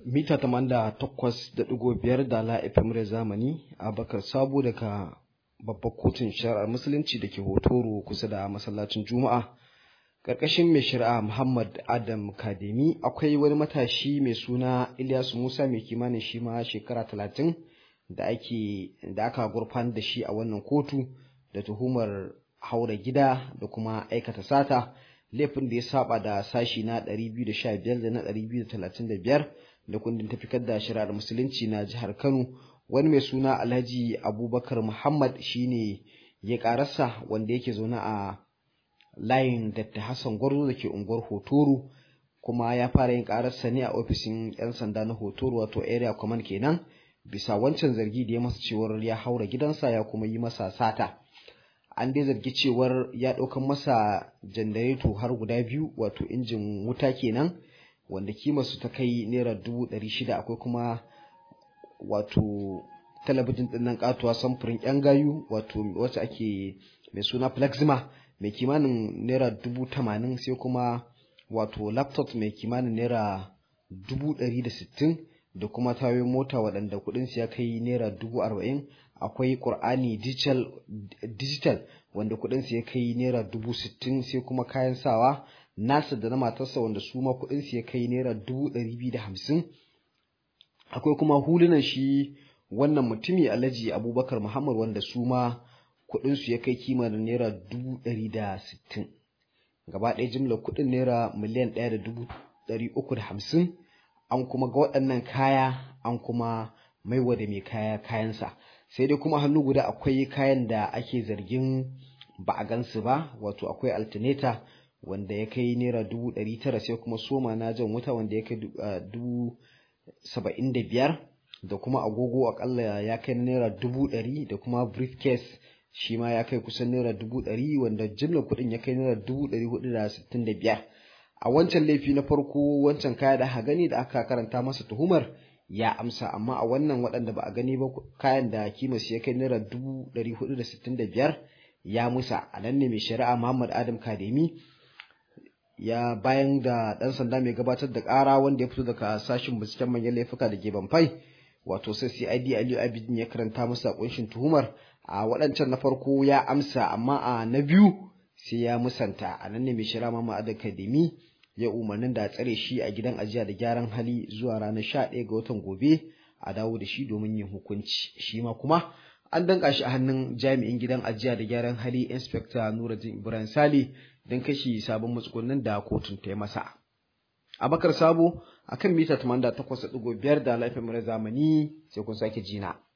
mita tamanda takwas da ɗigo biyar da la FM zamani a bakar sabo daga babbar kotun shari'ar musulunci da ke hotoro kusa da masallacin juma'a ƙarƙashin mai shari'a muhammad adam kademi akwai wani matashi mai suna ilyasu musa mai kimanin shi ma shekara talatin da ake da aka gurfan da shi a wannan kotu da tuhumar haura gida da kuma aikata sata laifin da ya saba da sashi na 215 da na 235 da kundin tafikar da shari'ar musulunci na jihar Kano wani mai suna Alhaji Abubakar Muhammad shine ya karasa wanda yake zaune a layin Dr. Hassan Gwarzo da ke unguwar Hotoro kuma ya fara yin kararsa ne a ofishin 'yan sanda na Hotoro wato area command kenan bisa wancan zargi da ya masa cewar ya haura gidansa ya kuma yi masa sata. an dai zargi cewar ya ɗaukan masa janareto har guda biyu wato injin wuta kenan wanda kimarsu ta kai naira dubu ɗari shida akwai kuma wato talabijin ɗin nan katuwa samfurin yan gayu wato wacce ake mai suna plexima mai kimanin naira dubu tamanin sai kuma wato laptop mai kimanin naira dubu ɗari da sittin da kuma tayoyin mota waɗanda kuɗinsu ya kai naira dubu arba'in akwai ƙur'ani digital wanda kuɗinsu ya kai naira dubu sittin sai kuma kayan sawa nasa da na matarsa wanda su ma kuɗinsu ya kai naira dubu ɗari biyu da hamsin akwai kuma hulunan shi wannan mutumi alhaji abubakar muhammad wanda su ma kuɗinsu ya kai kimanin naira dubu ɗari da sittin gaba ɗaya jimlar kuɗin naira miliyan ɗaya da dubu ɗari uku da hamsin an kuma ga waɗannan kaya an kuma maiwa da mai kaya kayansa sai dai kuma hannu guda akwai kayan da ake zargin ba a gansu ba wato akwai alternator wanda ya kai naira dubu ɗari tara sai kuma soma na jan wuta wanda ya kai dubu saba'in da biyar da kuma agogo akalla ya kai naira dubu ɗari da kuma briefcase shi ma ya kai kusan naira dubu ɗari wanda jimlar kuɗin ya kai naira dubu ɗari hudu da sittin da biyar a wancan laifi na farko wancan kaya da aka gani da aka karanta masa tuhumar ya amsa amma a wannan waɗanda ba a gani ba kayan da kimarsu ya kai naira dubu ɗari hudu da sittin da biyar ya musa a nan ne mai shari'a muhammad adam kademi ya bayan da ɗan sanda mai gabatar da ƙara wanda ya fito daga sashen binciken manyan laifuka da ke banfai wato sai cid aliyu abidin ya karanta masa kunshin tuhumar a waɗancan na farko ya amsa amma a na biyu sai ya musanta a nan ne mai shari'a muhammad adam kademi ya umarnin da a tsare shi a gidan ajiya da gyaran hali zuwa ranar sha ɗaya ga watan gobe a dawo da shi domin yin hukunci shi ma kuma an danka shi a hannun jami'in gidan ajiya da gyaran hali inspector nuruddin ibrahim sale don kashi sabon matsugunan da kotun ta yi masa abakar sabo akan mita 88.5 da laifin zamani sai kun sake jina